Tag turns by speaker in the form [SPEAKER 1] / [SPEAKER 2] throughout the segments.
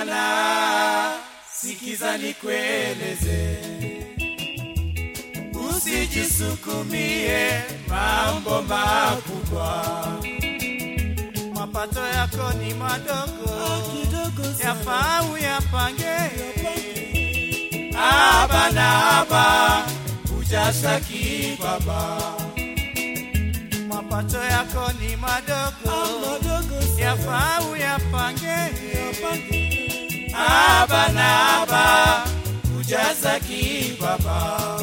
[SPEAKER 1] bana, sikiza nikueleze, usijisukumie mambo makubwa. Mapato yako ni madogo, yafaa uyapange. Aba na aba, hujasaki baba. Mapato yako ni madogo, yafaa uyapange. Aba na aba, hujasaki baba.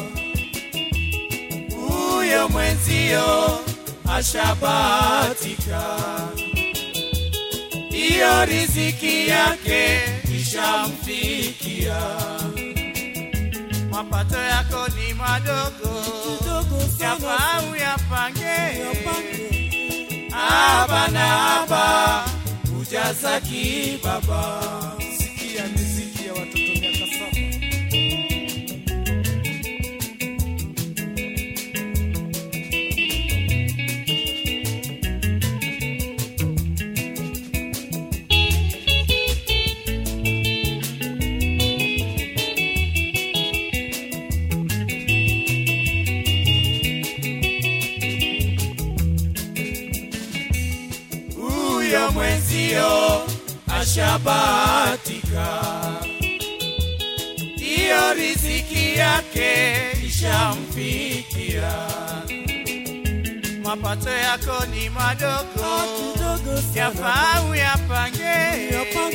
[SPEAKER 1] Huyo mwenzio ashabatika, iyo riziki yake ishamfikia. Mapato yako ni madogo, yafaa uyapange. Aba na aba, hujazaki baba.
[SPEAKER 2] Sikia miziki ya watoto miaka saba.
[SPEAKER 1] huyo mwenzio ashabatika, iyo riziki yake ishamfikia. Mapato yako ni madogo, yafaa uyapange.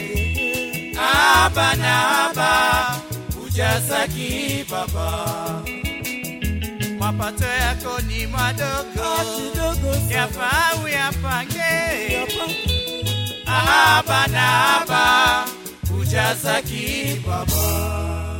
[SPEAKER 1] Aba na aba, hujazaki baba. Mapato yako ni madogo, yafaa uyapange. Aba na aba, hujazaki baba.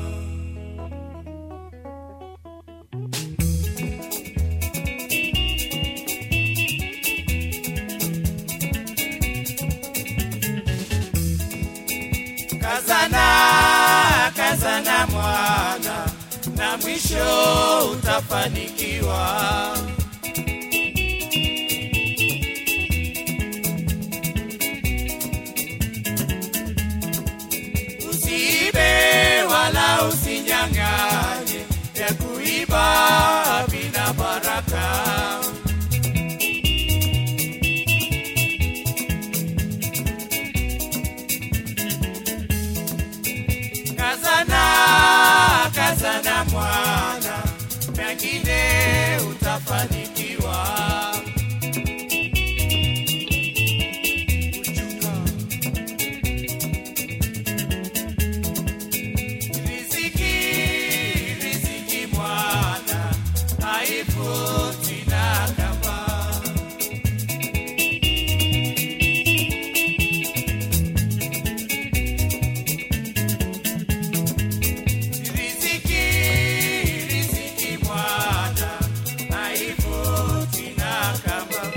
[SPEAKER 1] Kazana, kazana mwana, na mwisho utafanikiwa. Usiibe wala usinyang'anye, ya kuiba vina baraka. Kazana, kazana mwana, pengine utafanikiwa. Riziki, riziki mwana, haifuti na kamba. Riziki, riziki mwana, haifuti na kamba.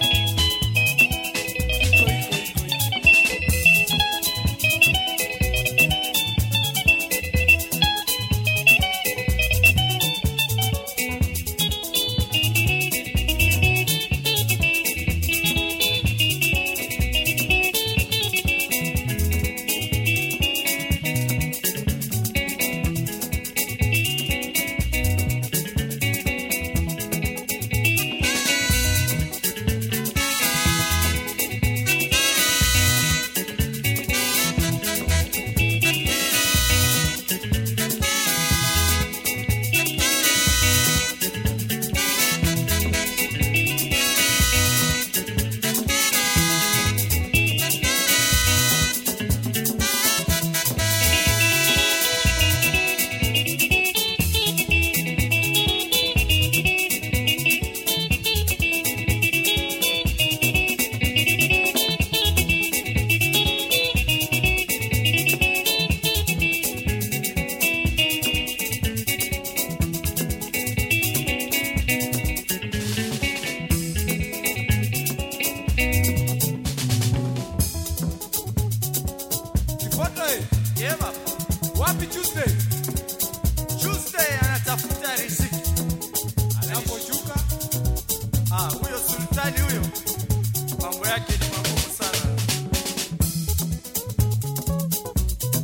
[SPEAKER 2] Kifuata eh,
[SPEAKER 1] Yema,
[SPEAKER 2] wapi Tuesday?
[SPEAKER 1] Tuesday anatafuta riziki.
[SPEAKER 2] Anaposhuka
[SPEAKER 1] Ah, huyo sultani huyo, mambo yake ni magumu sana.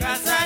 [SPEAKER 1] kaza